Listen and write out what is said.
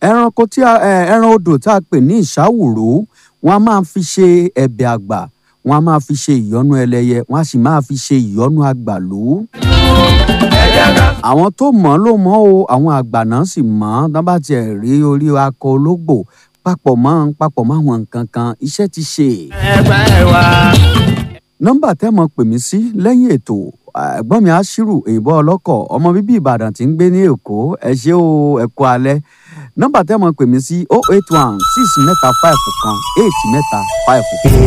ẹranko tí a ẹ, ẹran odò tá a pè ní ìṣàwòrò wọn a máa fi ṣe ẹ̀bẹ̀ àgbà wọn a máa fi ṣe ìyọ́nú ẹlẹ́yẹ wọn a sì máa fi ṣe ìyọ́nú àgbàlú. àwọn tó mọ̀ ọ́ ló mọ̀ ọ́ o àwọn àgbà náà sì mọ̀ ọ́ tán bá tiẹ̀ rí orí akọ ológbò papọ̀ mọ́ papọ̀ mọ́ àwọn nǹkan kan iṣẹ́ ti ṣe. ẹgbẹ́ wa. nọ́mbà tẹ́ mọ̀ pè mí sí lẹ́yìn ètò ẹ̀gbọ́n mi aṣírù òyìnbó ọlọ́kọ̀ ọmọ bíbí ìbàdàn tí ń gbé ní èkó ẹ ṣé o ẹ kú alẹ́ nọ́mbà tẹ́ mọ̀ pè mí sí 081 6 mẹ́ta 5 kan 8 mẹ́ta 5 kan.